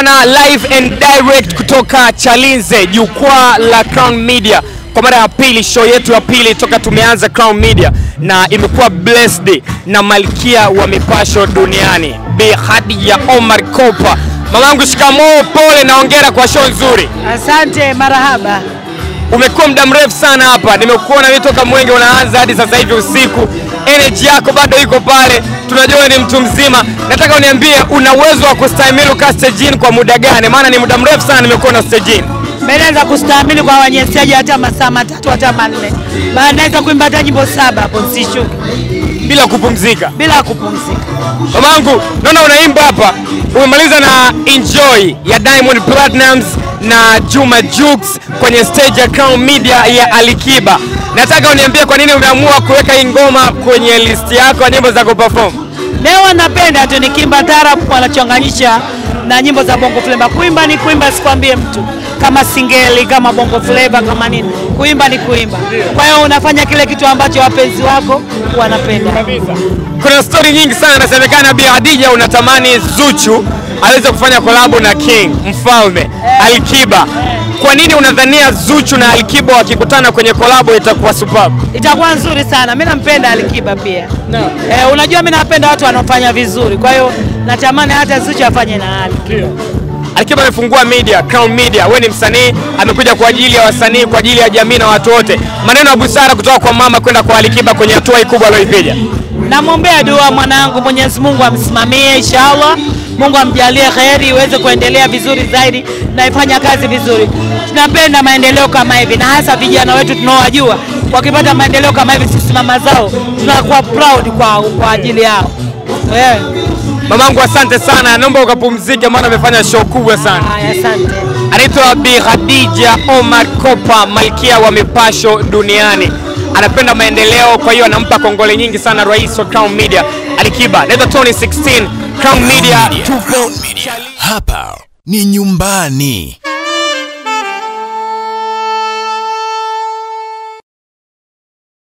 bwana, live and direct kutoka Chalinze, jukwaa la Crown Media, kwa mara ya pili, show yetu ya pili toka tumeanza Crown Media, na imekuwa blessed na malkia wa mipasho duniani Bi Khadija Omar Kopa. Mamangu, shikamoo, pole na hongera kwa show nzuri. Asante, marahaba. Umekuwa muda mrefu sana hapa, nimekuona wewe toka mwenge unaanza hadi sasa hivi usiku, energy yako bado iko pale, tunajua wewe ni mtu mzima. Nataka uniambie una uwezo wa kustahimili ukaa stejini kwa muda gani? Maana ni muda mrefu sana nimekuona stejini. Mimi naweza kustahimili kwa wenye stage hata masaa matatu hata manne. Baada naweza kuimba hata nyimbo saba hapo nisishuke bila kupumzika. bila kupumzika. Mamangu, naona unaimba hapa, umemaliza na Enjoy ya Diamond Platnumz na Juma Jux kwenye stage ya Crown Media ya Alikiba. Nataka uniambie kwa nini umeamua kuweka hii ngoma kwenye list yako ya nyimbo za kuperform. Leo napenda tu nikimba tarabu wanachanganyisha na nyimbo za bongo flava. Kuimba ni kuimba, sikwambie mtu kama singeli, kama bongo flava, kama nini. Kuimba ni kuimba. Kwa hiyo unafanya kile kitu ambacho wapenzi wako wanapenda. Kuna stori nyingi sana, inasemekana Bi Khadija unatamani Zuchu aweze kufanya kolabo na King Mfalme Alikiba. Kwa nini unadhania Zuchu na Alikiba wakikutana kwenye kolabo itakuwa superb? Itakuwa nzuri sana. Mimi nampenda Alikiba pia. Eh, unajua mimi napenda watu wanaofanya vizuri. Kwa hiyo natamani hata Zuchu afanye na Alikiba. Alikiba amefungua media, Crown Media. Wewe ni msanii, amekuja kwa ajili ya wasanii, kwa ajili ya jamii na watu wote. Maneno ya busara kutoka kwa mama kwenda kwa Alikiba kwenye hatua hii kubwa aliyoipiga. Namwombea dua mwanangu, Mwenyezi Mungu amsimamie inshallah. Mungu amjalie kheri iweze kuendelea vizuri zaidi na ifanya kazi vizuri. Tunapenda maendeleo kama hivi, na hasa vijana wetu tunaowajua wakipata maendeleo kama hivi, sisi mama zao tunakuwa proud kwa, kwa ajili yao yeah. Mamangu, asante sana, naomba ukapumzike, maana amefanya show kubwa sana. Haya, asante. Anaitwa Bi Khadija Omar Kopa, malkia wa mipasho duniani. Anapenda maendeleo, kwa hiyo anampa kongole nyingi sana rais wa Crown Media Alikiba. Naitwa Tony 16 Crown Media tupo Hapa ni nyumbani.